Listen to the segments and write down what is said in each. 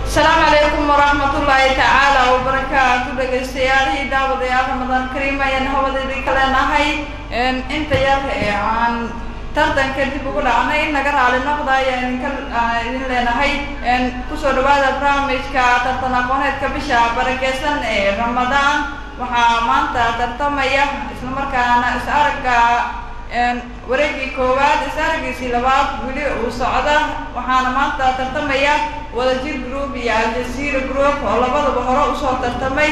asalaamu calaykum waraxmatullaahi tacaala wabarakaatu dhagaystayaalihii daawadayaal ramadaan kariim ayaan hawadeedii ka leenahay inta yar ee aan tartanka dib ugu dhacnay in naga raali noqda ayaan idinka idin leenahay kusoo dhawaada barnaamijka tartan aqooneedka bisha barakeysan ee ramadaan waxaa maanta tartamaya islamarkaana is aragga wareegii koowaad is araggiisii labaad weli uu socda waxaana maanta tartamaya wadajir group iyo aljazeera group oo labadaba hore usoo tartamay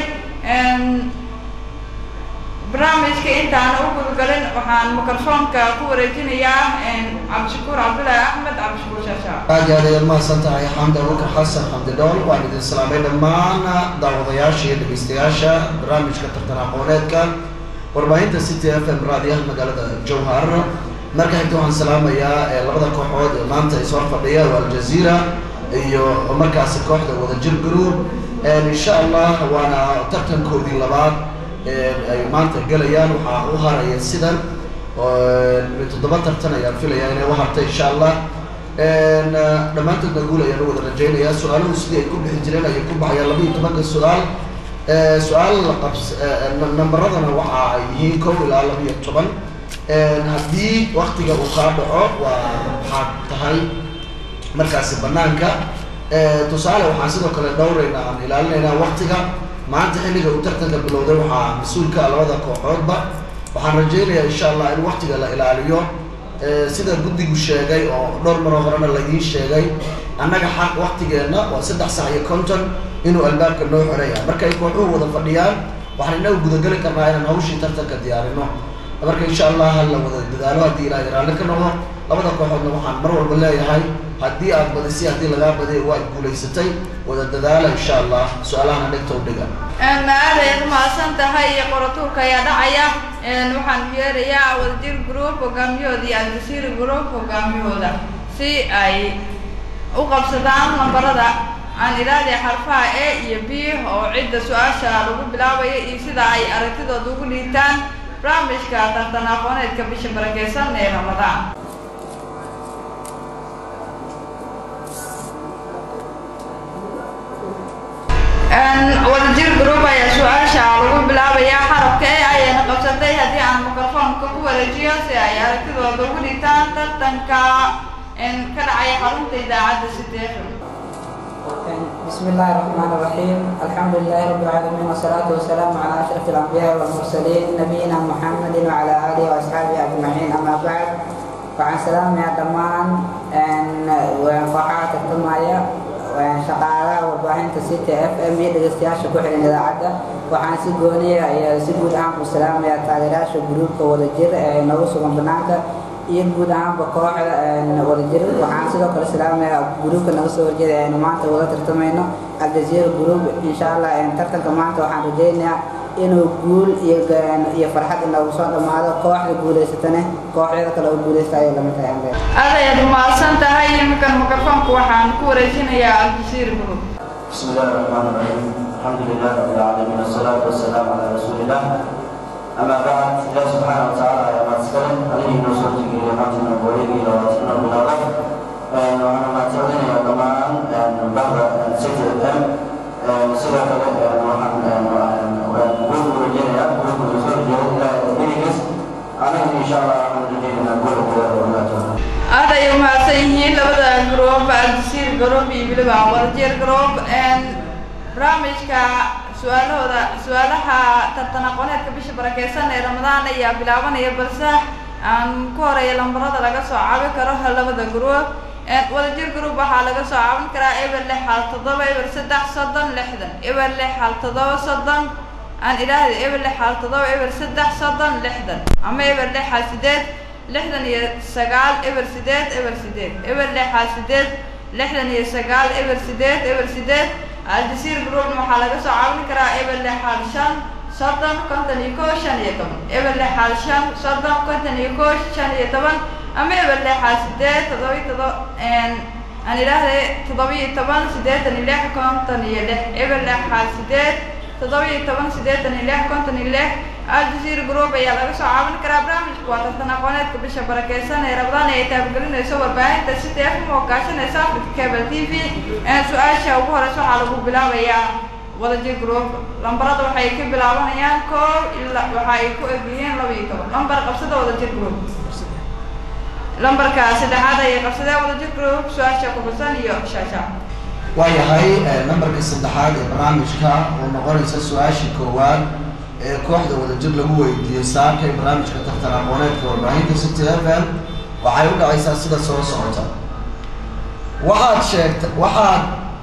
barnaamijka intaana u gudgalin waxaan mikrofoonka ku wareejinayaa cabdishakuur cabdullaahi axmed cabdishakuur shaasha aad iyo aad ayaad mahadsan tahay xamdi abubakar xasan xamdi dhool waan idin salaamay dhammaan daawadayaasha iyo dhegeystayaasha barnaamijka tartan aqooneedka warbaahinta city f m raadiyaha magaalada jowhar marka xigta waxaan salaamayaa labada kooxood ee maanta is hor fadhiya waa aljazeera iyo markaasi kooxda wadajir group insha allah waana tartankoodii labaad ay maanta gelayaan waxaa u haraya sidan toddoba tartan ayaan filayaa inay u hartay insha allah dhammaantoodna guul ayaan u wada rajaynayaa su-aaluhu sidii ay ku bixi jireen ayay ku baxayaan laba iyo tobanka su-aal su-aal qabs namberadana waxa ay yihiin kow ilaa laba iyo toban haddii waktiga uu kaa dhaco waa waxaad tahay markaasi banaanka tusaale waxaan sidoo kale dhowrayna aan ilaalinaynaa waktiga maanta xilliga uu tartanka bilowday waxaa mas-uulka labada kooxoodba waxaan rajaynayaa insha allah in waktiga la ilaaliyo sida guddigu sheegay oo dhowr maroo horena laidiin sheegay annaga xaq waktigeenna waa saddex sac iyo konton inuu albaabka noo xoraya markay kooxuhu wada fadhiyaan waxaan inagu gudageli karnaa inaan hawshii tartanka diyaarino marka insha allah ha la wada dadaalo haddii ilaahay raalli ka noqdo labada kooxoodna waxaan mar walba leeyahay haddii aad badisay haddii lagaa badiy waad guulaysatay wada dadaala insha allah su-aalahana dhegta u dhiga aadayd mahadsan tahay qoratuurka ayaa dhacaya waxaan yeerayaa wadajir group hogaamiyahooda iyo aljazeera group hogaamiyahooda si ay u qabsadaan lambarada aan ilaaliya xarfaha a iyo b oo cidda su-aasha lagu bilaabaya iyo sida ay aragtidooda ugu dhiibtaan barnaamijka tartan aqooneedka bisha barakeysan ee ramadaan wadajir group ayaa su-aasha lagu bilaabayaa xarabka e ayayna qabsatay haddii aan mikrofoonka ku wareejiyo si ay aragtidooda ugu dhigtaan tartanka ka dhacaya xarunta idaacadda sideefan بسم الله الرحمن الرحيم الحمد لله رب العالمين والصلاة والسلام على أشرف الأنبياء والمرسلين نبينا محمد وعلى آله وأصحابه أجمعين أما بعد وعن سلام يا دمان وفحات الدماية shaqaalaha warbaahinta city f m iyo dhegeystayaasha ku xihan idaacadda waxaan si gooniya iyo si guud ahaan ku salaamayaa taageerayaasha gruubka wadajir ee noogu sugan banaanka iyo guud ahaanba kooxda wadajir waxaan sidoo kale salaamayaa gruubka naga soo horjeeda aynu maanta wada tartamayno aljazeera group insha allah tartanka maanta waxaan rajaynayaa inuu guul iyo iyo farxad inoogu soo dhammaado kooxda guulaysatane kooxyada kale oo guulaysta ayay lamid tahay ambe aadayaad mahadsan tahay iminkan mikrofoonka waxaan ku wareejinayaa aljazeera group بسم الله الرحمن الرحيم الحمد لله رب العالمين والصلاة والسلام على رسول الله أما بعد الله سبحانه وتعالى يا ما تسكرم عليه نصرتك لحمدنا ووليه إلى رسولنا بالله وأنا ما تعلن يا جماعة بعد سيد الأم سيدة وحن نقول رجينا نقول رسول إلى إليكس أنا إن شاء الله أحمد رجينا نقول رجينا aad ay umahadsan yihiin labada group aljazeera group iyo weliba wadajir group barnaamijka su-aalahooda su-aalaha tartan aqooneedka bisha barakeysan ee ramadaan ayaa bilaabanaya balse aan ku horeeya lambarada laga soo caabin karo labada group wadajir group waxaa laga soo caabin karaa eber lix hal toddoba eber saddex soddon lixdan eber lix hal toddoba soddon aan idhaahda eber lix hal toddoba eber saddex soddon lixdan ama eber lix hal sideed lixdan iyo sagaal eber sideed eber sideed eber lixaa sideed lixdan iyo sagaal eber sideed eber sideed aljazeera groupna waxaa laga soo caawin karaa eber lixaal shan soddon konton iyo koo shan iyo toban eber lixaal shan soddon konton iyo koo shan iyo toban ama eber lixaal sideed toddoba todoba aan idhaahday toddoba iyo toban siddeetan iyo lix konton iyo lix eber lixaal sideed toddoba iyo toban siddeetan iyo lix konton iyo lix aljazeera group ayaa laga soo caawin karaa barnaamijku waa tartan aqooneedka bisha barakeysan ee rabadaan ay taabagelinayso warbaahinta sida f m oo kaashanaysa africa cable t v su-aasha ugu horeysa waxaa lagu bilaabayaa wadajir group lambarada waxay ka bilaabanayaan koob ilaa waxa ay ku egyihiin laba iyo toban lambar qabsada wadajir group lambarka saddexaad ayay qabsadeen wadajir group su-aasha kuxusan iyo shaasha waayahay nambarka saddexaad ee barnaamijka oo noqonaysa su-aashii koowaad ee kooxda wadajir lagu weydiiyey saakay barnaamijka tartan aqooneedka warbaahinta city f m waxay u dhacaysaa sida soo socota waxaad sheegta waxaad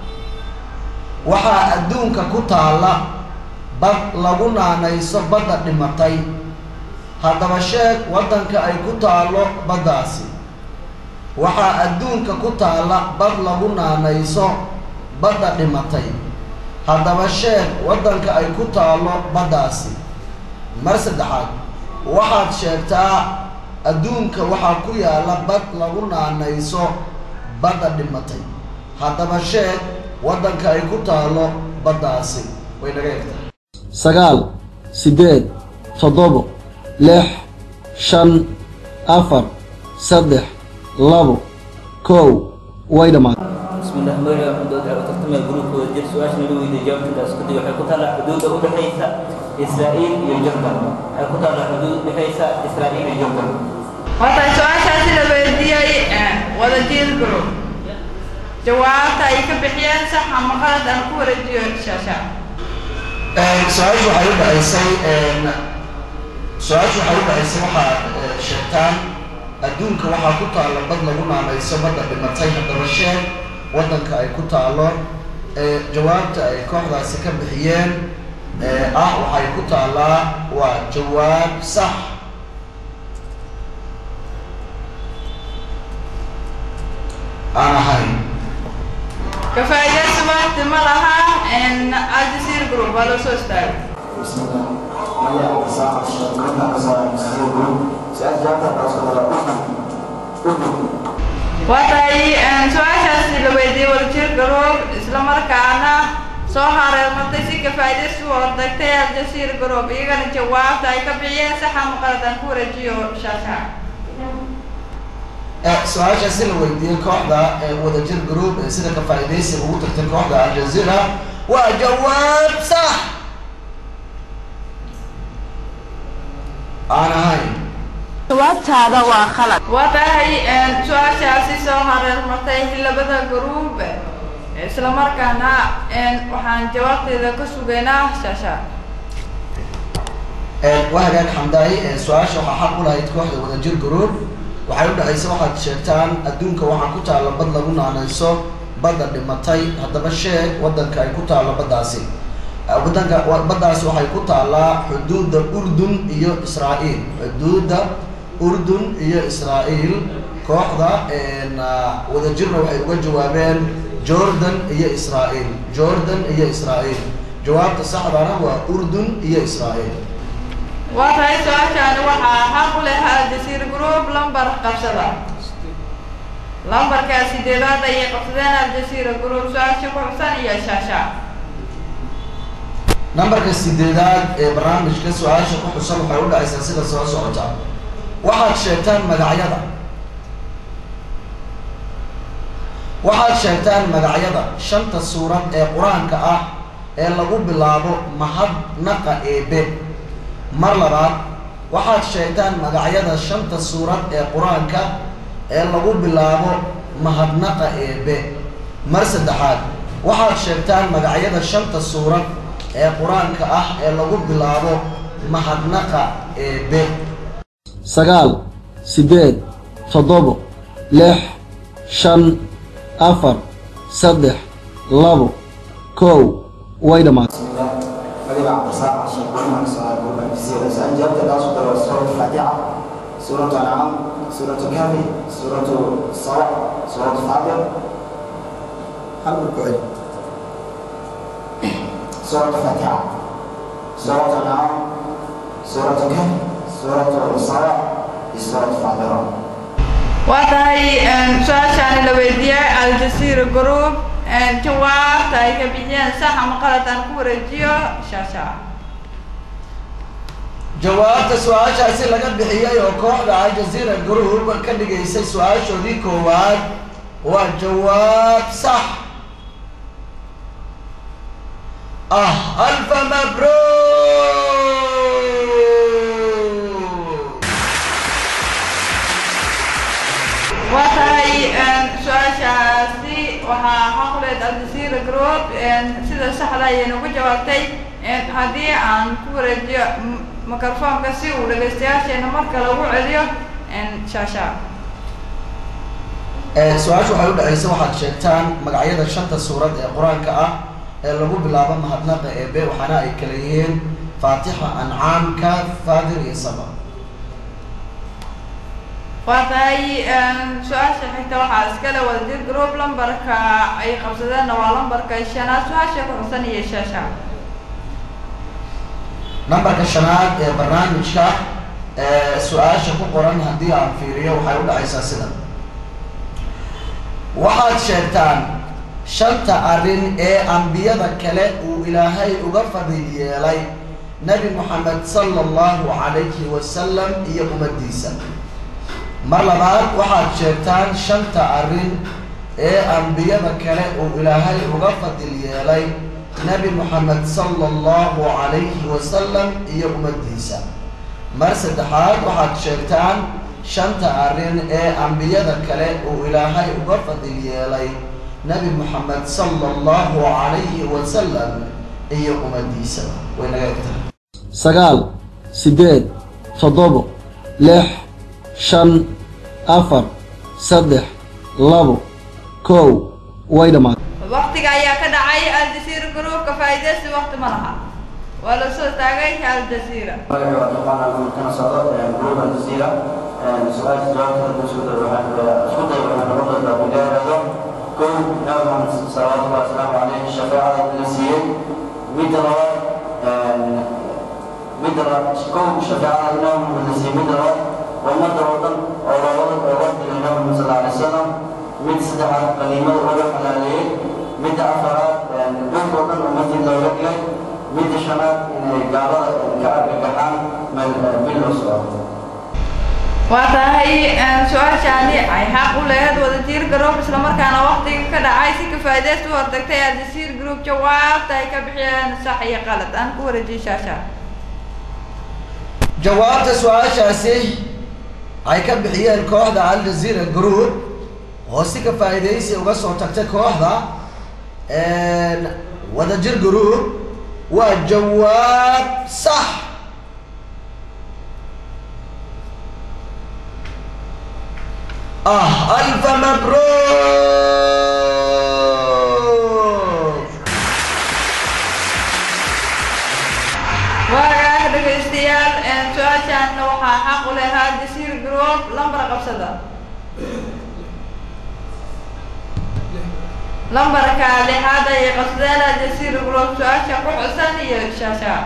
waxaa adduunka ku taalla bad lagu naanayso badda dhimatay haddaba sheeg waddanka ay ku taallo baddaasi waxaa adduunka ku taalla bad lagu naanayso badda dhimatay haddaba sheeg waddanka ay ku taallo baddaasi mar saddexaad waxaad sheegtaa adduunka waxaa ku yaalla bad lagu naanayso badda dhimatay haddaba sheeg waddanka ay ku taallo baddaasi way naga egtahay sagaal siddeed toddobo lix shan afar saddex labo kow way dhammaatay بسم الله مغرب حدود على ترتمى الجروب ودير سؤال شنو اللي يجاوب في الناس كده waxay ku taala xuduud u dhaxaysa Israa'iil iyo Jordan waxay ku taala xuduud u dhaxaysa Israa'iil iyo Jordan horta su-aashaasi la weydiiyey wadajir group jawaabta ay ka bixiyeen sax ama qalad aan ku wareejiyo shaasha su-aashu waxay u dhacaysay su-aashu waxay u dhacaysay waxaad sheegtaan adduunka waxaa ku taalla bad lagu naanayso badda dhimatay haddaba sheeg waddanka ay ku taallo jawaabta ay kooxdaasi ka bixiyeen ah waxay ku taallaa waa jawaab sax aan ahayn kafaaideysi waqti ma laha aljazeera group waa loo soo istaagay بسم الله ماذا أقصى كنت أقصى مسير جروب سأل جابت أقصى أردن أردن waa tahay su-aashaasi la weydiiyey wadajir group isla markaana soo hareermatay si kafaaideysi u ordagtay aljazeera group iyagana jawaabta ay ka bixiyeen sax ama qalad aan ku wareejiyo shaasha su-aashaasi la weydiiyey kooxda wadajir group ee sida ka faa'iidaysiga ugu tagtay kooxda aljazeera waa jawaab sax aan ahayn jawaabtaada waa khalad waa tahay su-aashaasi soo hareermatay labada group isla markaana waxaan jawaabteeda ka sugaynaa shaasha waa hagaag xamdaay su-aasha waxaa xaq u lahayd kooxda wadajir group waxay u dhacaysa waxaad sheegtaan adduunka waxaa ku taalla bad lagu naanayso badda dhimatay haddaba sheeg waddanka ay ku taallo baddaasi waddanka baddaasi waxay ku taallaa xuduudda urdun iyo israa'iil xuduudda urdun iyo israa'iil kooxda wadajirna waxay uga jawaabeen jordan iyo israa'iil jordan iyo israa'iil jawaabta saxdana waa urdun iyo israa'iil waa tahay su-aashaani waxaa xaq u leh aljazeera group lambar qabsada lambarka sideedaad ayay qabsadeen aljazeera group su-aasha ku xubsan iyo shaasha nambarka sideedaad ee barnaamijka su-aasha ku xusan waxay u dhacaysaa sida soo socota waxaad sheegtaan magacyada waxaad sheegtaan magacyada shanta suurad ee qur-aanka ah ee lagu bilaabo mahadnaqa eebe mar labaad waxaad sheegtaan magacyada shanta suurad ee qur-aanka ee lagu bilaabo mahadnaqa eebe mar saddexaad waxaad sheegtaan magacyada shanta suurad ee qur-aanka ah ee lagu bilaabo mahadnaqa eebe sagaal siddeed toddobo lix shan afar saddex labo kow way dhammaatay بسم الله ماذا عبد الرزاق عشان كنا نسأل جروب الجزيرة سأل جابت أقصى سورة الفاتحة سورة الأنعام سورة الكهف سورة الصلاة سورة الفاتحة هل بالكويت سورة الفاتحة سورة الأنعام سورة الكهف سورة الصلاة سورة الفاتحة waa tahay su-aashaani la weydiiyey aljazeera group jawaabta ay ka bixiyeen sax ama qalad aan ku wareejiyo shaasha jawaabta su-aashaasi laga bixiyey oo kooxda aljazeera group ka dhigaysay su-aashoodii koowaad waa jawaab sax ah alfa mabruuk waa tahay su-aashaasi waxaa xaquleed aljazeera group sida saxda ayay nagu jawaabtay haddii aan ku wareejiyo microfoonka si uu dhagaystayaasheena marka lagu celiyo shaasha su-aasha waxay u dhacaysa waxaad sheegtaan magacyada shanta suurad ee qur-aanka ah ee lagu bilaabo mahadnaqa eebe waxaana ay kala yihiin faatixa ancaamka faadir iyo saba waa tahay su-aasha xigta waxaa iskale wadajir group lambarka ay qabsadeenna waa lambarka shanaad su-aasha ku xusan iyo shaasha nambarka shanaad ee barnaamijka su-aasha ku qoran haddii aan fiiriyo waxay u dhacaysaa sidan waxaad sheegtaan shanta arrin ee ambiyada kale uu ilaahay uga fadil yeelay nebi moxamed sala allahu calayhi wasalam iyo ummaddiisa mar labaad waxaad sheegtaan shanta arrin ee ambiyada kale uu ilaahay uga fadil yeelay nebi moxamed sala allahu calayhi wasalam iyo ummaddiisa mar saddexaad waxaad sheegtaan shanta arrin ee ambiyada kale uu ilaahay uga fadil yeelay nebi moxamed sala allahu calayhi wasalam iyo ummaddiisa way naga egtahay sagaal siddeed toddobo lix shan afar saddex labo kow way dhammaatay waktiga ayaa ka dhacay aljazeera groupka faa'iidaysi wakti ma laha waa la soo taagay aljazeera magaca waa duqaana kana socdo group aljazeera su-aasha jawaabta isku day waxaan isku day waxaan noqon doontaa bilaarado kow nabi maxamed salawaatullahi wasalaamu caleyhi shafeecada la siiyey midda labaad midda labaad kow shafeecada nabi maxamed la siiyey midda labaad ummadda oo dhan oo loolada ooga dhigay nabi maxamed sal alay wasalam mid saddexaad qaniimada looga xalaaleeyey midda afaraad dhulka oo dhan ummadii looga dhigay midda shanaad inay gaalada ka argagaxaan meel meel loo socdo waa tahay su-aashaani ay xaq u lahayd wadajir group islamarkaana waktiga ka dhacay si ka faa'iidaysta u hortagtay aljazeera group jawaabta ay ka bixiyeen sax iyo qalad aan ku wareejiyey shaasha jawaabta su-aashaasi ay ka bixiyeen kooxda aljazeera group oo si ka faa'iidaysi uga soo tagtay kooxda wadajir group waa jawaab sax ah alfa mabruuk waagaah dhegaystayaal su-aashaanna waxaa xaq u lahaa aljazeera group lambar qabsada lambarka lixaad ayay qabsadeen aljazeera group su-aasha ku xusan iyo shaasha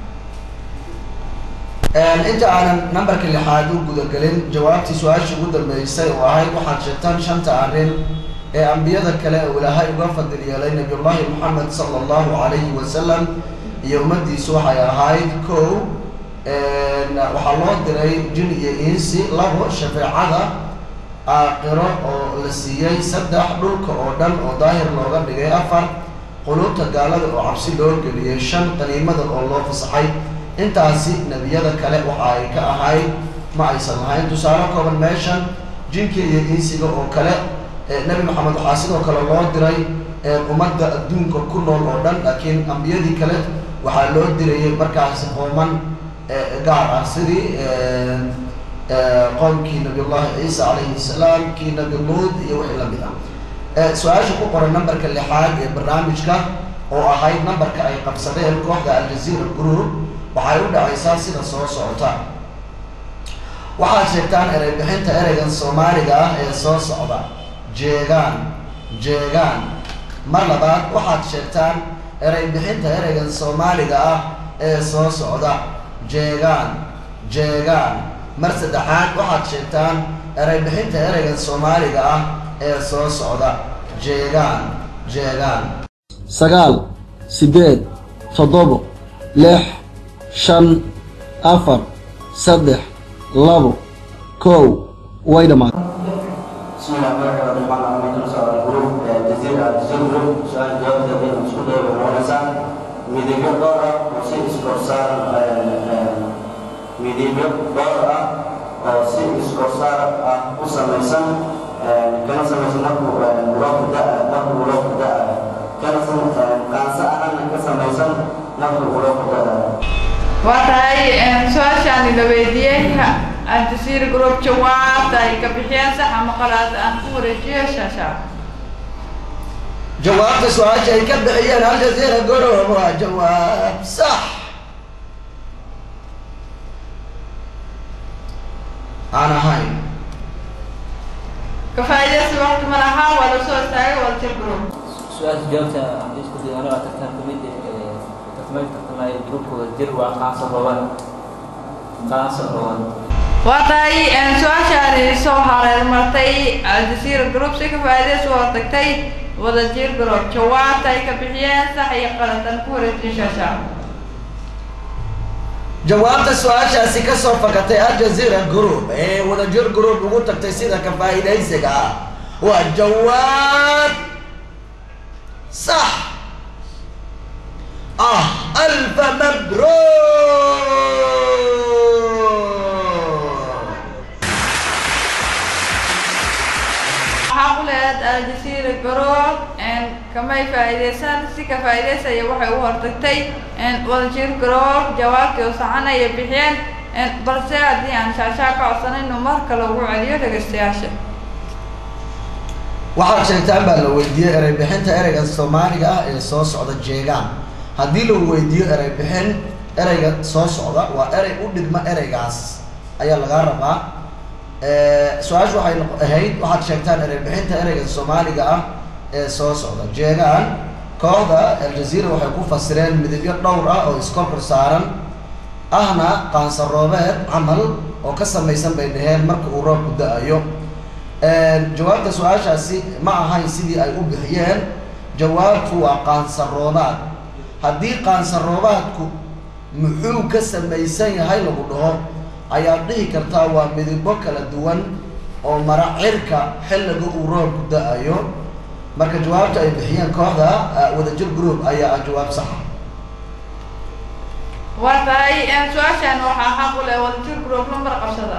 inta aanan nambarka lixaad u gudagelin jawaabtii su-aashii ugu dambeysay oo ahayd waxaad sheegtaan shanta arrin ee ambiyada kale uu ilaahay uga fadil yeelay nabiyullaahi moxamed sala allahu calayhi wasalam iyo ummaddiisu waxay ahayd kow waxaa loo diray jin iyo insi labo shafeecada aaqiro oo la siiyey saddex dhulka oo dhan oo daahir looga dhigay afar quluubta gaalada oo cabsi loo geliyey shan qaniimada oo loo fasaxay intaasi nebiyada kale waxa ay ka ahayd ma aysan lahayn tusaale kooban meeshan jinka iyo insiga oo kale nebi maxamed waxaa sidoo kale loo diray ummadda adduunka ku nool oo dhan laakiin ambiyadii kale waxaa loo dirayay markaasi qooman gaar ah sidii qoomkii nabiyullahi ciisa calayhi salaam kii nabi luud iyo wixii lamid ah su-aasha ku qoran nambarka lixaad ee barnaamijka oo ahayd nambarka ay qabsadeen kooxda aljazeera group waxay u dhacaysaa sida soo socota waxaad sheegtaan erey bixinta ereygan soomaaliga ah ee soo socda jeegaan jeegaan mar labaad waxaad sheegtaan erey bixinta ereygan soomaaliga ah ee soo socda jeegaan jeegaan mar saddexaad waxaad sheegtaan erey bixinta ereygan soomaaliga ah ee soo socda jeegaan jeegaan sagaal siddeed toddobo lix shan afar saddex labo kow way dhammaatay بسم الله الرحمن الرحيم أنا من نصر الجروب جزيرة جزيرة جروب سؤال جواب تقديم مسؤول ونسا ميديبيو دورة وسيد سكورسار ميديبيو دورة وسيد سكورسار وسميسان كان سميسان نقو مراق داء نقو مراق داء كان سميسان كان سألنا كسميسان نقو مراق داء waa tahay su-aashaani la weydiiyey aljasiira group jawaabta ay ka bixiyeen sax ama qalaad aan ku wareejiyo shaasha jawaabta su-aasha ay ka bixiyeen aljazeera gorob waa jawaab sax aan ahayn ka faa'iidaysi waqti ma laha waa la soo istaagay waljir group su-aasha jawaabta haddii isku dayo anaa tartan kamid tartamay tartamaya gruubkooda jir waa qaanso roban qaanso roban waa tahay su-aashaani soo hareer martay aljasiira group si ka faa'iidaysi oo tagtay wadajir group jawaabta ay ka bixiyeen sax iyo qalad aan ku wareejiyo shaasha jawaabta su-aashaasi ka soo fakatay aljazeera group ee wadajir group ugu tagtay sida ka faa'iidaysiga ah waa jawaab sax ah alfa mabruuk waxaa ku leed aljasiira group kamay faa'iidaysan si ka faa'iidaysaya waxay u hortagtay wadajir group jawaabtii oo saxanaya bixiyeen balse haddii aan shaashaa ka codsanin inuu mar kale ugu celiyo dhegaystayaasha waxaad sheegtaan baa la weydiiyey erey bixinta ereyga soomaaliga ah ee soo socda jeegaan haddii lagu weydiiyo erey bixin ereyga soo socda waa erey u dhigma ereygaas ayaa lagaa rabaa su-aashu waxay noq- ahayd waxaad sheegtaan erey bixinta ereyga soomaaliga ah ee soo socda jeegaan kooxda aljazeera waxay ku fasireen midabyo dhowr ah oo iskorkor saaran ahna qaansaroobeed camal oo ka samaysan bay dhaheen marka uu roobku da-ayo jawaabta su-aashaasi ma ahayn sidii ay u bixiyeen jawaabtu waa qaansaroobaad haddii qaansaroobaadku muxuu ka samaysan yahay lagu dhaho ayaad dhihi kartaa waa midabo kala duwan oo mara cirka xilliga uu roobku da-ayo marka jawaabta ay bixiyeen kooxda wadajir group ayaa ah jawaab saxa waa tahay su-aashan waxaa xaq u leh wadajir group lambar qabsada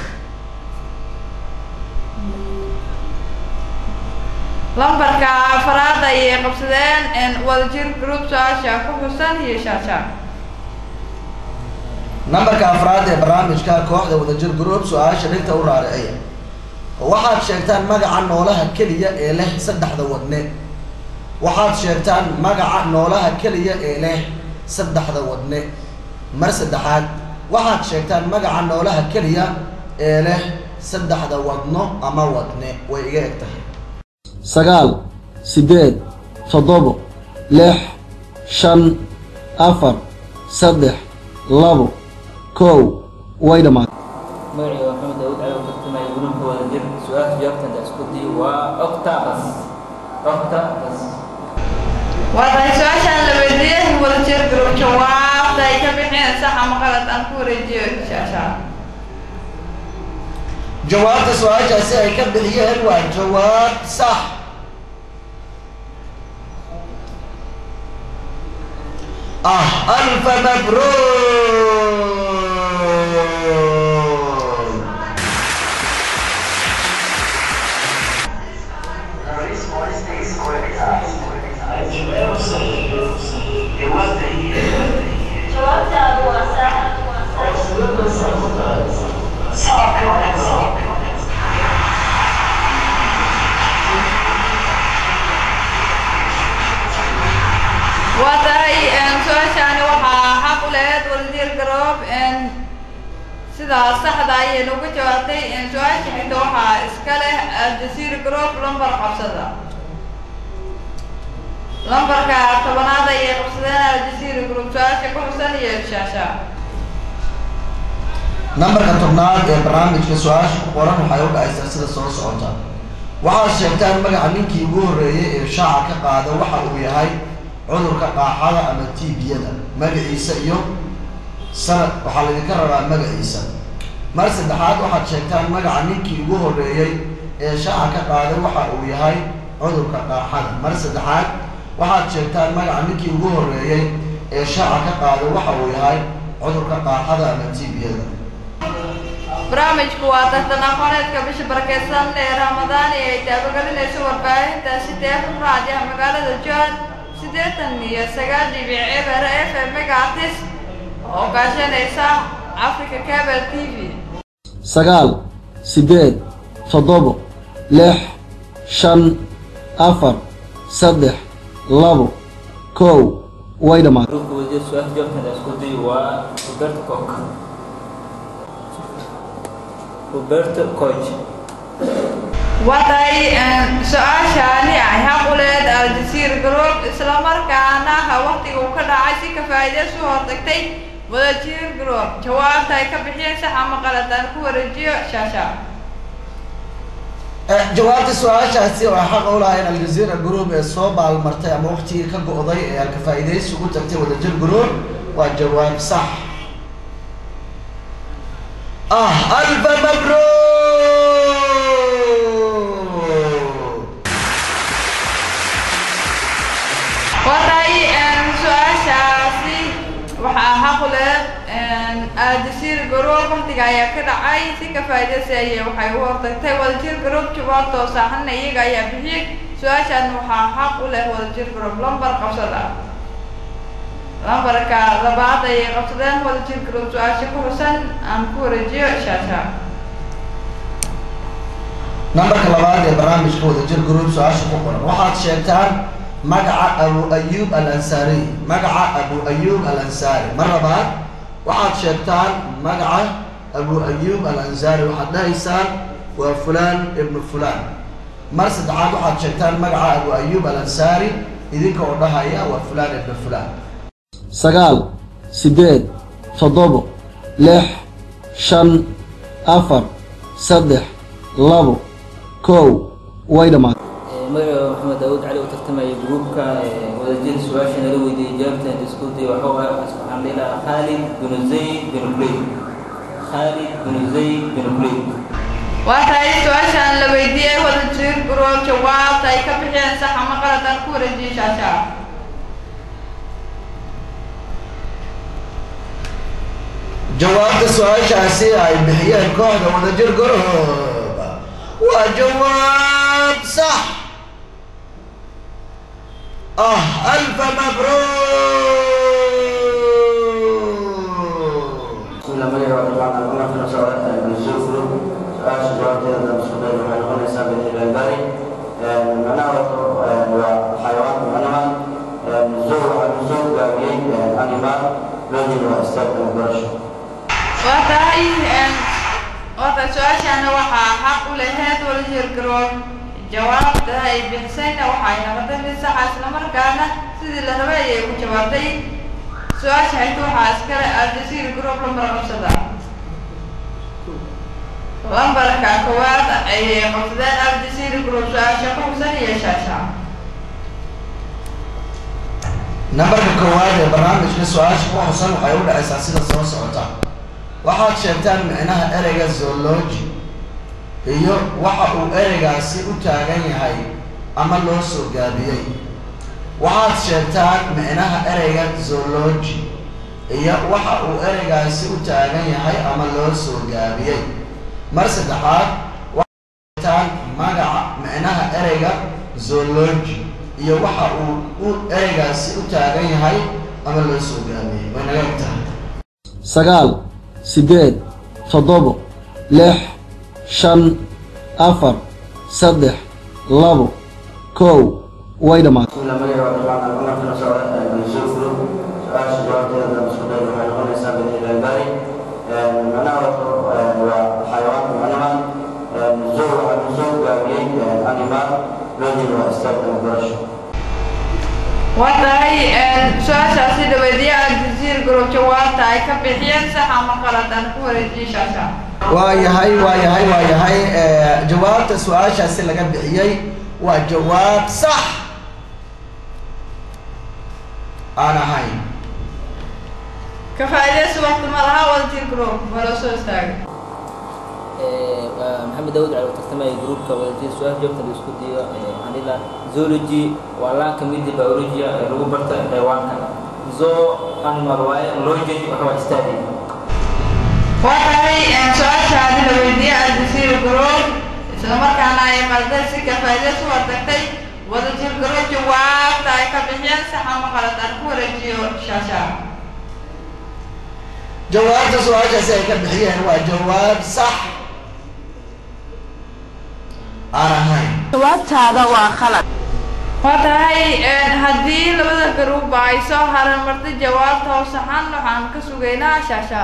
lambarka afaraad ayay qabsadeen wadajir group su-aasha ku xusan iyo shaasha nambarka afraad ee barnaamijka kooxda wadajir group su-aasha dhigta u raariciya waxaad sheegtaan magaca noolaha keliya ee leh saddexda wadne waxaad sheegtaan magaca noolaha keliya ee leh saddexda wadne mar saddexaad waxaad sheegtaan magaca noolaha keliya ee leh saddexda wadno ama wadne way iga eg tahay sagaal siddeed toddobo lix shan afar saddex labo kow way dhammaatay magacayga waa maxamed daawud cali oo tartamaya gruubka wada jir su-aasha jawaabta hadda isku dayo waa octabus octabus waa tahay su-aashaan la weydiiyey wadajir group jawaabta ay ka bixiyeen sax ama qalad aan ku wareejiyo shaasha jawaabta su-aashaasi ay ka bixiyeen waa jawaab sax ah alfa mabruuk jawaabtaadu waa sax waa tahay su-aashaani waxaa xaq u lehed wadajir group sidaa saxda ayay nagu jawaabtay su-aasha xigta waxaa iska leh aljasiir group lambar qabsada lambarka tobanaad ayay qabsadeen aljasiir group su-aasha ku xusan iyo shaasha nambarka tobnaad ee barnaamijka su-aasha ku qoran waxay u dhacaysaa sida soo socota waxaad sheegtaan magaca ninkii ugu horreeyey ee shaaca ka qaada waxa uu yahay cudurka qaaxada ama tiibiyada magaciisa iyo sanad waxaa laydinka rabaa magaciisa mar saddexaad waxaad sheegtaan magaca ninkii ugu horreeyey ee shaaca ka qaaday waxa uu yahay cudurka qaaxada mar saddexaad waxaad sheegtaan magaca ninkii ugu horreeyey ee shaaca ka qaaday waxa uu yahay cudurka qaaxada ama tibiyada barnaamijku waa tartan aqooneedka bisha barakeysan ee ramadaan ee ay taabagelinayso warbaahinta sideetan raadiah magaalada john siddeetan iyo sagaal dhibic eber f m megaartis oo kaashanaysa africa cable t v sagaal siddeed toddobo lix shan afar saddex labo kow way dhammaatay gruubka wasiir su-aasha jawaabteeda isku day waa roberto coch roberto coch waday su-aashaani ay xaquleed aljasiir group islamarkaana waqtiga uu ka dhacay si ka faa'iideysu hortagtay wadajir group jawaabta ay ka bixiyeen sax ama qaladaan ku wareejiyo shaasha jawaabta su-aashaasi oo xaq u lahayn aljazeera group ee soo baalmartay ama waqtigii ka go'day ee aan ka faa'iidaysi ugu tagtay wadajir group waa jawaab sax ah alfa mabruuk waday su-aashaasi waxaa xaquleed aljasiir group waqtiga ayaa ka dhacay si ka faa'iideysi ayay waxay u hortagtay wadajir group jawaabtoo saaxana iyaga ayaa bixiyey su-aashan waxaa xaq u leh wadajir group lambar qabsada lambarka labaad ayay qabsadeen wadajir group su-aasha ku xusan aan ku wareejiyo shaasha nambarka labaad ee barnaamijka wadajir group su-aasha ku qoran waxaad sheegtaan magaca abu ayub al ansaari magaca abu ayub al ansaari mar labaad waxaad sheegtaan magaca abu ayub al ansaari waxaad dhahaysaan waa fulaan ibnu fulaan mar saddexaad waxaad sheegtaan magaca abu ayub al ansaari idinka oo dhahaya waa fulaan ibnu fulaan sagaal siddeed toddobo lix shan afar saddex labo kow way dhammaatay magaca maxamed daawud cali oo tartamaya gruubka wadajir su-aasha nala weydiiyey jawaabteeda isku day waxuu ah waxaan dhihi lahaa khalid binu zayd binu kuleyd khalid binu zayd binu kuleyd waa tahay su-aashaan la weydiiyey wadajir group jawaabta ay ka bixiyeen sax ama qalad aan ku wareejiyo shaasha jawaabta su-aashaasi ay bixiyeen kooxda wadajir group waa jawaab sax ah alfa mabruuk بسم الله مليح وطبعا أنا في نفس الوقت النزول كله سؤال جواب كذا مسؤول عن هون حساب الباري معناه وحيوان معناه النزول النزول قابلين أنيمال لوجين واستخدم برش waa tahay waa tahay su-aashaana waxaa xaq u laheyd wadajir group jawaabta ay bixisayna waxay noqotay mid saxa islamarkaana sidii la rabay ayay ku jawaabtay su-aasha xigta waxaa iskale aljasiir group lambar qabsada lambarka koowaad ayay qabsadeen aljasiir group su-aasha ku xusan iyo shaasha nambarka koowaad ee barnaamijka su-aasha ku xusan waxay u dhacaysaa sida soo socota waxaad sheegtaan micnaha ereyga zoology iyo waxa uu ereygaasi u taagan yahay ama loo soo gaabiyey waxaad sheegtaan micnaha ereyga zoology iyo waxa uu ereygaasi u taagan yahay ama loo soo gaabiyey mar saddexaad waxaad sheegtaan magaca micnaha ereyga zoology iyo waxa uu u ereygaasi u taagan yahay ama loo soo gaabiyey way naga eg tahay sagaal siddeed toddobo lix shan afar saddex labo kow way dhammaatay بسم الله مليح وطبعا أنا في نفس الوقت النزول كله سؤال جواب كذا مسؤول عن هون حساب الباري معناه وحيوان معناه النزول النزول قابلين أنيمال لوجين واستخدم برش waa tahay su-aashaasi la weydiiyey aljasiir group jawaabta ay ka bixiyeen sax ama qalad aan ku wareejiyo shaasha waa yahay waa yahay waa yahay jawaabta su-aashaasi laga bixiyey waa jawaab sax aan ahayn ka faa'iidaysi waqti ma laha wadajir group waa loo soo istaagay waa maxamed daawud cali oo tartamaya gruupka wadajir su-aal joogta la isku dayo waxaan dhihi lahaa zoology waa laan ka mid ah biologia ee lagu barta xayawaanka zoo animal waaye logen waxa waa study waa tahay su-aashaadi la weydiiyey aljasiir group isla markaana ay qalday si ka faa'iidaysi waa tagtay wadajir group jawaabta ay ka bixiyeen sax ama qalad aan ku wareejiyo shaashaa jawaabta su-aashaasi ay ka bixiyeen waa jawaab sax aan ahayn jawaabtaada waa khalad waa tahay haddii labada garuuba ay soo haran martay jawaabta oo saxan waxaan ka sugaynaa shaashaa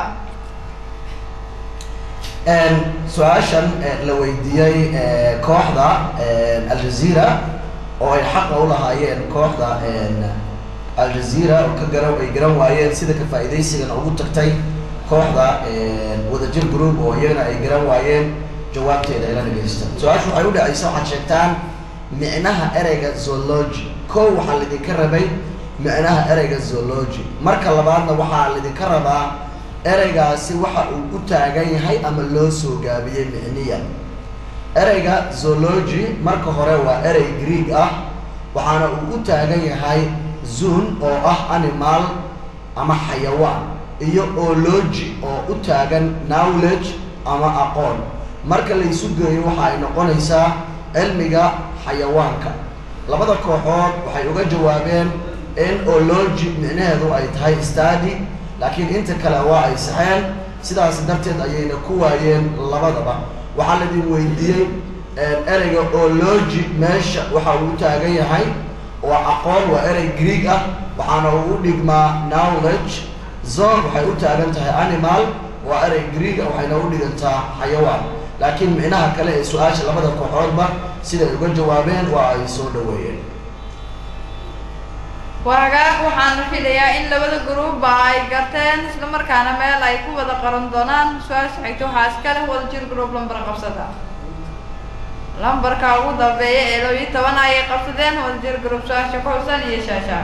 su-aashan la weydiiyey kooxda aljazeera oo ay xaqa u lahaayeen kooxda aljazeera oo ka garan ay garan waayeen sida ka faa'iidaysigana ugu tagtay kooxda wadajir group oo iyagana ay garan waayeen jawaabteeda ila dhagaysta su-aashu waxay u dhacaysa waxaad sheegtaan micnaha ereyga zoology kow waxaa lidinka rabay micnaha ereyga zoology marka labaadna waxaa lidinka rabaa ereygaasi waxa uu u taagan yahay ama loo soo gaabiyey micniyan ereyga zoology marka hore waa erey greeg ah waxaana uu u taagan yahay zoon oo ah animal ama xayawaan iyo ology oo u taagan knowledge ama aqoon marka la isu geeyo waxa ay noqonaysaa cilmiga xayawaanka labada kooxood waxay uga jawaabeen in ology micnaheedu ay tahay study laakiin inta kale waa ay saxeen sidaas darteed ayayna ku waayeen labadaba waxaa laidin weydiiyey ereyga ology meesha waxa uu u taagan yahay waa aqoon waa erey greeg ah waxaana uu u dhigmaa knowledge zone waxay u taagan tahay animal waa erey greeg ah waxayna u dhigantaa xayawaan laakiin micnaha kale ee su-aasha labada kooxoodba siday uga jawaabeen waa ay soo dhaweeyeen waagaag waxaan filayaa in labada gruubba ay garteen isla markaana meel ay ku wada qaran doonaan su-aasha xigta waxaa iska leh wadajir group lambar qabsada lambarka ugu dambeeya ee laba iyo toban ayay qabsadeen wadajir group su-aasha ku xusan iyo shaasha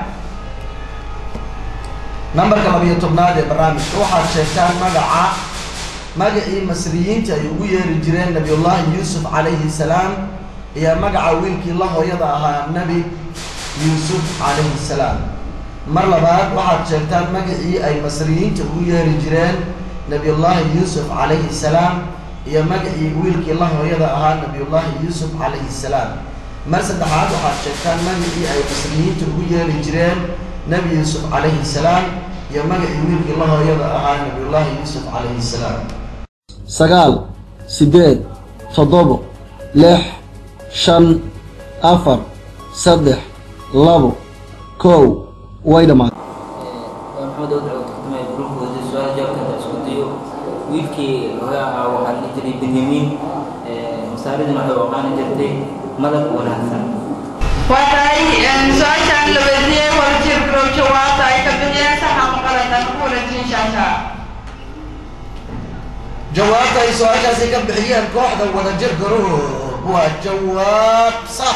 nambarka labiyo tobnaad ee barnaamijka waxaad sheegtaan magaca magacii masriyiinta ay ugu yeeri jireen nabiyullaahi yuusuf calayhi salaam iyo magaca wiilkii la hooyada ahaa nebi yuusuf calayhi salaam mar labaad waxaad sheegtaan magacii ay masriyiinta ugu yeeri jireen nabiyullaahi yuusuf calayhi salaam iyo magacii wiilkii la hooyada ahaa nabiyullaahi yuusuf calayhi salaam mar saddexaad waxaad sheegtaan magacii ay masriyiinta ugu yeeri jireen nebi yuusuf calayhi salaam iyo magacii wiilkii la hooyada ahaa nabiyullaahi yuusuf calayhi salaam sagaal siddeed toddobo lix shan afar saddex labo kow way dhammaatay waa maxamed daawud cali oo tartamaya gruupka wadajir su-aal jawaabta isku dayo wiilkii laga ahaa waxaa la dhihi jiray benyamin masaaridina waxay u aqaani jirtay madab wanaagsan waa tahay su-aashaan la weydiiyey wadajir group jawaabta ay ka bixiyeen sax ama qalad aan ku wareejin shaasha jawaabta ay su-aashaasi ka bixiyeen kooxda wadajir group waa jawaab sax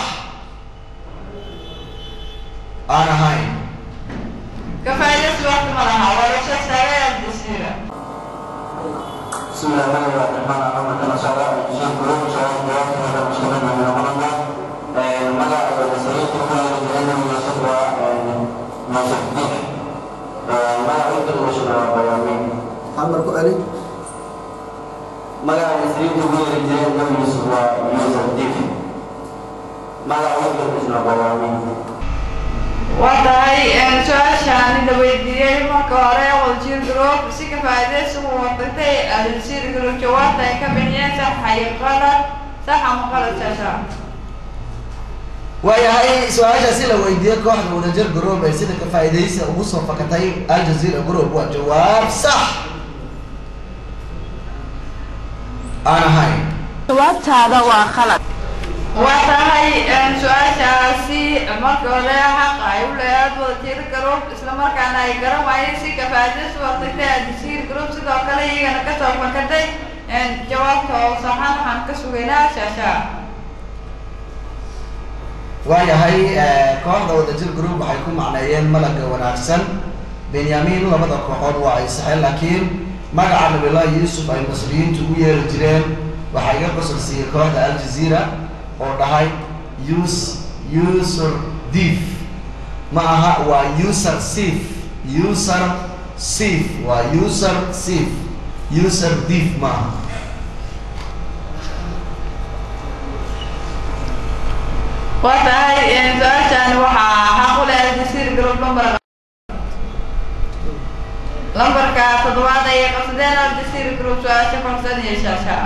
aan ahayn ka faa'iidaysi waqti ma laha waa loo soo istaagay aljasiira بسم الله الرحمن الرحيم أنا كما شاء الله الشيخ قلوب شاء الله جواب هذا مشكلة من الغلطة مدى المسؤولية تكون لأنه يصف نصف ديك مدى عدة المشكلة بيامين halmar ku celi مدى المسؤولية تكون لأنه يصف نصف ديك مدى عدة المشكلة بيامين waa tahay su-aashaan la weydiiyey marka hore wadajir group si ka faa'iidaysi u watagtay aljasiir group jawaabta ay ka bixiyeen sax iyo qalad sax ama qalad shaasha waayahay su-aashaasi la weydiiyey kooxda wadajir group ee sida ka faa'iidaysi ugu soo fakatay aljazeera group waa jawaab sax aan ahayn jawaabtaada waa khalad waa tahay su-aashaasi marka hore xaq ay u leedaad wadajir group isla markaana ay garan waayeen si ka faa'iidaysi u watagtay aljasiir group sidoo kale iyagana kasoo fakatay jawaabta oo saxan waxaan ka sugaynaa shaasha waayahay kooxda wadajir group waxay ku macneeyeen malagga wanaagsan benyamin labada kooxood waa ay saxeen laakiin magaca nabillahi yuusuf ay masriyiintu ugu yeeri jireen waxaa iga qosol siiyey kooxda aljazeera oo dhahay us user dief ma aha waa user sif user sif waa user sif user dief ma aha waa tahay su-aashan waxaa xaq u leh aljasiir group number lambarka toddobaad ayay qabsadeen aljasiir group su-aasha konsan iyo shaasha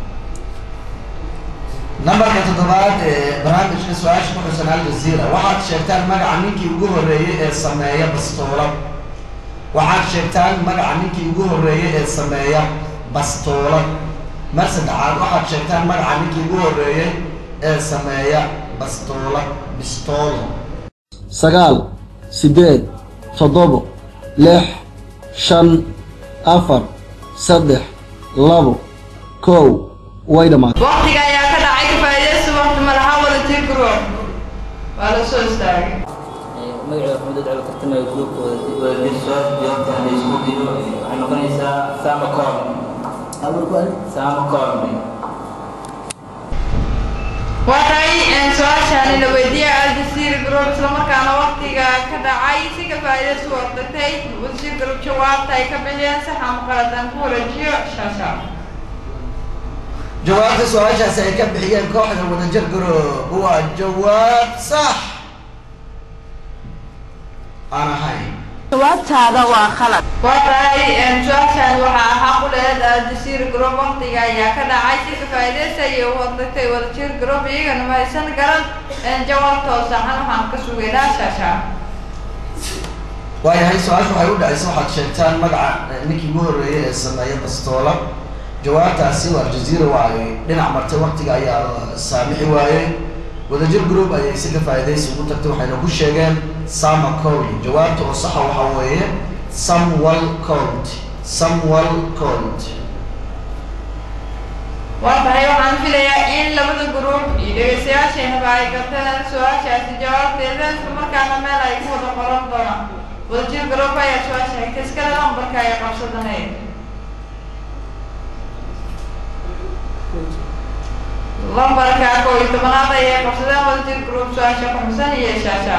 nambarka toddobaad ee barnaamijka su-aasha ku xusan aljazeera waxaad sheegtaan magaca ninkii ugu horreeyey ee sameeya bastoolad waxaad sheegtaan magaca ninkii ugu horreeyey ee sameeya bastoolad mar saddexaad waxaad sheegtaan magaca ninkii ugu horreeyey ee sameeya bastoolad bistoolo sagaal siddeed toddobo lix shan afar saddex labo kow way dhammaatay waqtiga ayaa ka dhacay kafaa'idaysi waqti malaha wada tir group waa la soo istaagay magaceeda maxamed dad cali tartamaya gruupka wadajir su-aasha jawaabta la isku diyo waxay noqonaysaa sama corn sama corn waa tahay su-aashani la weydiiyey aljasiir group islamarkaana waqtiga ka dhacay si kafaa'idaysi u ordatay wasiir group jawaabta ay ka bixiyeen sax ama qaladan ku wareejiyo shaasha jawaabta su-aashaasi ay ka bixiyeen kooxda wadajir group waa jawaab sax aan ahayn jawaabtaada waa khalad waa tahay su-aashan waxaa xaq u lehed aljasiir group waqtiga ayaa ka dhacay si kafaa'idaysi ayay u ordatay wadajir group iyagana ma haysan garan jawaabtoo saxan waxaan ka sugaynaa shaasha waayahay su-aasha waxay u dhacaysa waxaad sheegtaan magaca ninkii ugu horreeyey ee sameeya bastoola jawaabtaasi waa aljazeera waa ay dhinac martay waqtiga ayaa saamixi waayey wadajir group ayay si ka faa'iidaysi ugu tagtay waxayna ku sheegeen sama cold jawaabta oo saxa waxaa weeye samwal cold samwal cold waa tahay waxaan filayaa in labada group iyo dhegeystayaasheenaba ay garteen su-aashaasi jawaabteeda islamarkaana meel ay ku wada qoran doonaan wadajir group ayaa su-aasha xigta iskale lambarka ay qabsadanayd lambarka koo iyo tobanaad ayay qabsadeen wadajir group su-aasha ku xusan iyo shaasha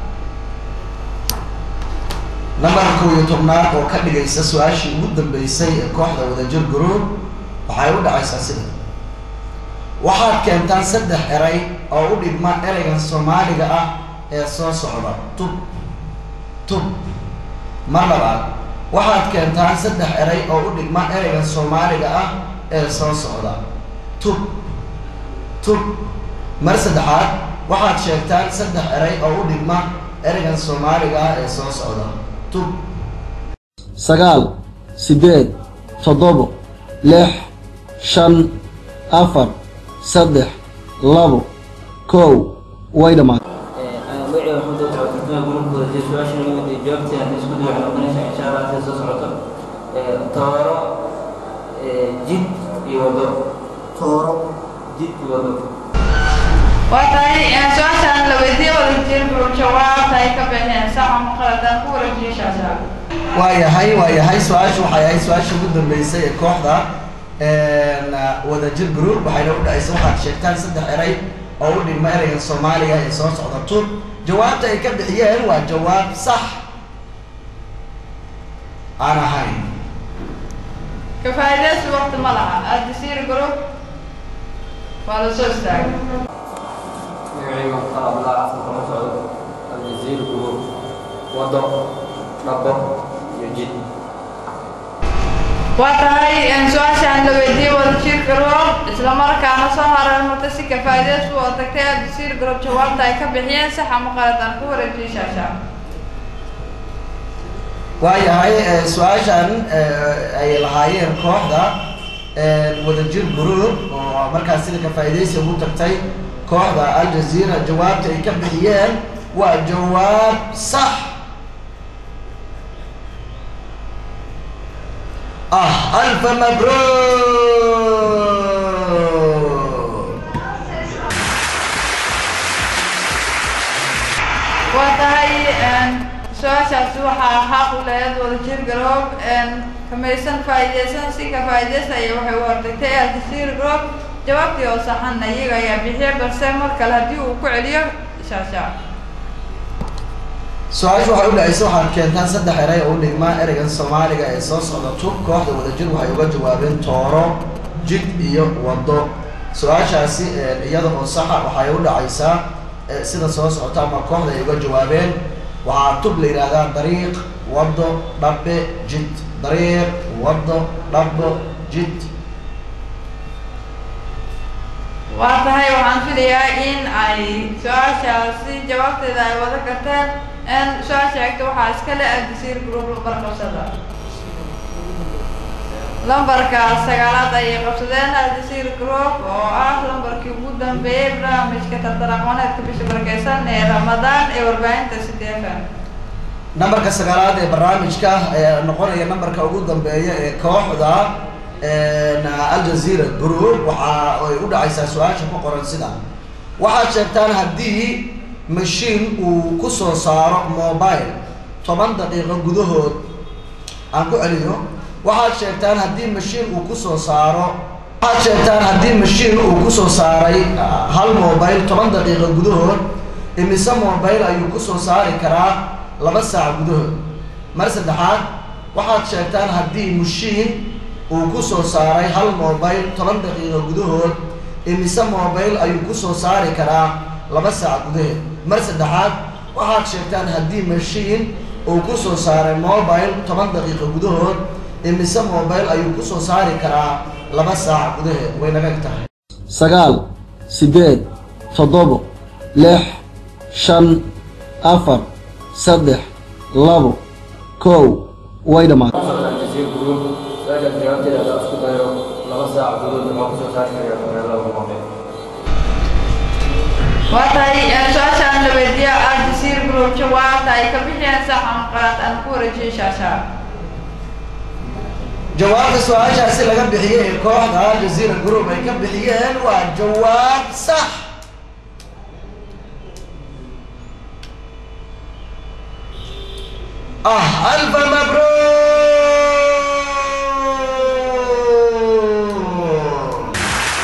nambarka kow iyo tobnaad oo ka dhigaysa su-aashii ugu dambeysay ee kooxda wadajir group waxay u dhacaysaa sida waxaad keentaan saddex eray oo u dhigma ereygan soomaaliga ah ee soo socda tub tub mar labaad waxaad keentaan saddex eray oo u dhigma ereygan soomaaliga ah ee soo socda tub tub mar saddexaad waxaad sheegtaan saddex eray oo u dhigma ereygan soomaaliga ah ee soo socda tub sagaal siddeed toddobo lix shan afar saddex labo kow way dhammaatay magaceeda maxamed dad cali tartamaya gruupka wadajir su-aasha la weydiiyey jawaabteeda la isku diyo waxay noqonaysaa insha allah sida soo socoto tooro jid iyo wado tooro jid iyo wado waa tahay su-aashan la weydiiyey wadajir group jawaabta ay ka bixeen sax ama qaladan ku wareejiyo shaasha waayahay waayahay su-aashu waxay ahayd su-aashii ugu dambeysay ee kooxda wadajir group waxayna u dhacaysa waxaad sheegtaan saddex eray oo u dhigma ereyga soomaaliga ee soo socda tub jawaabta ay ka bixiyeen waa jawaab sax aan ahayn kafaa'idaysi waqti ma laha aljasiir group waa la soo istaagay magacayga waxaa abdullah xasan kama socdo aljaziir group wado dhabo iyo jid waa tahay su-aashaan la weydiiyey wadajir group islamarkaana soo hareermartay si kafaa'idaysi u tagtay aljasiir group jawaabta ay ka bixiyeen sax ama qaladan ku wareejiyo shaasha waayahay su-aashan ay lahaayeen kooxda wadajir group oo markaas sida ka faa'iidaysi ugu tagtay kooxda aljazeera jawaabta ay ka bixiyeen waa jawaab sax ah alfa mabruuk waa tahay su-aasha su-aashaasi waxaa xaq u lahayd wadajir garoob kamaysan faa'iideysan si ka faa'iideystaya waxay u hortagtay aljasiir garoob jawaabtii oo saxan iyaga ayaa bixiyay balse mar kale haddii uu ku celiyo shaasha su-aashu waxay u dhacaysa waxaad keentaan saddex eray oo u dhigmaa ereygan soomaaliga ee soo socda tub kooxda wadajir waxay uga jawaabeen tooro jid iyo waddo su-aashaasi iyada oo saxa waxay u dhacaysaa sida soo socota ama kooxda ay uga jawaabeen waxaa tub la yidhaahdaa dariiq waddo dhabbe jid dariiq waddo dhabbo jid waa tahay waxaan filayaa in ay su-aashaasi jawaabteeda ay wada karteen su-aasha xigta waxaa iska le aljasiir group lambar qabsada lambarka sagaalaad ayay qabsadeen aljasiir group oo ah lambarkii ugu dambeeyey barnaamijka tartan aqooneedka bisha barakeysan ee ramadaan ee warbaahinta c d f m nambarka sagaalaad ee barnaamijka ayaa noqonaya nambarka ugu dambeeya ee kooxda aljazeera group waxa ay u dhacaysaa su-aasha ku qoran sida waxaad sheegtaan haddii mashiin uu ku soo saaro mobile toban daqiiqo gudahood aan ku celiyo waxaad sheegtaan haddii mashiin uu ku soo saaro waxaad sheegtaan haddii mashiin uu ku soo saaray hal mobile toban daqiiqo gudahood imise mobile ayuu ku soo saari karaa laba saac gudahood mar saddexaad waxaad sheegtaan haddii mashiin uu ku soo saaray hal mobile toban daqiiqo gudahood imise mobile ayuu ku soo saari karaa laba saac gudaheed mar saddexaad waxaad sheegtaan haddii mashiin uu ku soo saaray mobile toban daqiiqo gudahood imise mobile ayuu ku soo saari karaa laba saac gudaheed way naga eg tahay sagaal siddeed toddobo lix shan afar saddex labo kow way dhammaatay aljasiir group su-aashaas jawaabteeda haddaan isku dayo laba saac gudood waxaa kusoo saari karaa magaalada muqdisho waa tahay su-aashaan la weydiiya aljasiir group jawaabta ay ka bixiyeen sax ama qalad aan ku wareejiyey shaasha jawaabta su-aashaasi laga bixiyey ee kooxda aljazeera group ay ka bixiyeen waa jawaab sax ah alfa mabruuk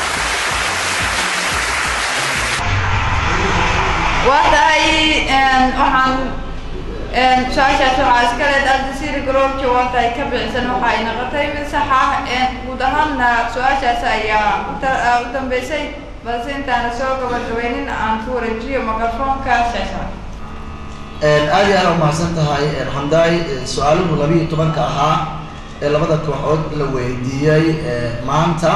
waa tahay waxaan su-aashaas waxaa iska leed aljasiir group jawaabta ay ka bixisan waxa ay noqotay mid sax ah guud ahaanna su-aashaas ayaa u dambeysay balse intaana soo gabagabeynin aan ku wareejiyo microfoonka shaasha aad iyo aad umahadsan tahay xamdaay su-aaluhu labiiyo tobanka ahaa ee labada kooxood la weydiiyey maanta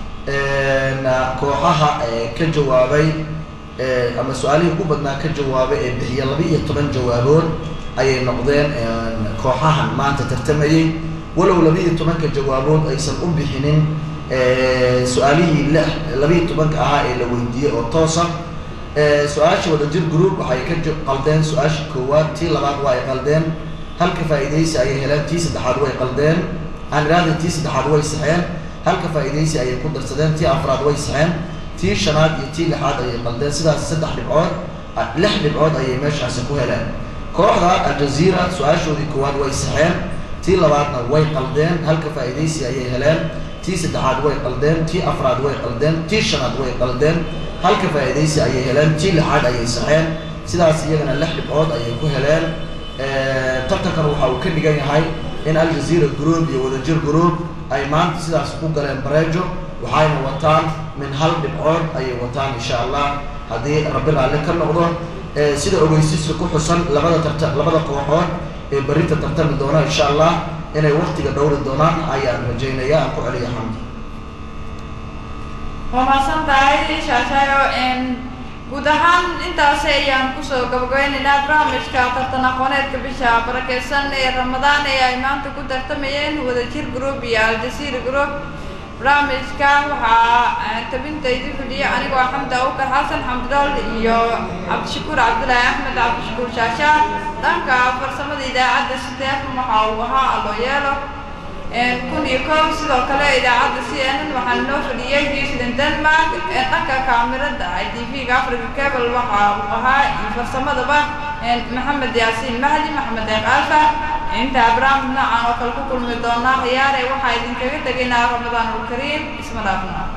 kooxaha ka jawaabay ama su-aalihii ugu badnaa ka jawaabay ee bixiya laba-iyo toban jawaabood ayay noqdeen kooxahan maanta tartamayey walow laba-iyo tobanka jawaabood aysan u bixinin su-aalihii lix laba-iyo tobanka ahaa ee la weydiiyey oo toosa su-aasha wadajir group waxay ka qaldeen su-aasha koowaad tii labaad waa ay qaldeen halka faa'iidaysi ayay heleen tii saddexaad way qaldeen aan idhaahda tii saddexaad way saxeen halka faa'iidaysi ayay ku darsadeen tii afraad way saxeen tii shanaad iyo tii lixaad ayay qaldeen sidaas saddex dhibcood lix dhibcood ayay meeshaasi ku heleen kooxda aljazeera su-aashoodii koowaad way saxeen tii labaadna way qaldeen halka faa'iidaysi ayay heleen tii saddexaad way qaldeen tii afraad way qaldeen tii shanaad way qaldeen halka faa'iidaysi ayay heleen tii lixaad ayay saxeen sidaas iyagana lix dhibcood ayay ku heleen tartankan waxa uu ka dhigan yahay in aljazeera group iyo wadajir group ay maanta sidaas ku galeen bareejo waxayna wataan min hal dhibcood ayay wataan insha allah haddii rabbi raalli ka noqdo sida ogeysiiska ku xusan labada tarta labada kooxood ee berrinta tartami doona insha allah inay waktiga dhowri doonaan ayaan rajaynaya aan ku celiya xamdi waa mahadsan tahay shaashaayo guud ahaan intaasi ayaan kusoo gabagabeynaynaa barnaamijka tartan aqooneedka bisha barakeysan ee ramadaan ee ay maanta ku tartamayeen wadajir group iyo aljasiir group barnaamijka waxaa tabinta idin fidhiya anigoo xamdi awkar xasan xamdidool iyo cabdishakuur cabdilaahi axmed cabdishakuur shaashaa dhanka farsamada idaacadda sideefan waxa uu ahaa aloo yeelo kun iyo kow sidoo kale idaacadda c n n waxaa noo fadhiyey houston denmark dhanka kaamirada i t v-ga africa cable waxa uu ahaa iyo farsamadaba maxamed yaasiin mahdi maxamed deeq alfa intaa barnaamij noocan oo kale ku kulmi doonaa khiyaare waxaa idinkaga tegaynaa ramadaanulkariim isma dhaafna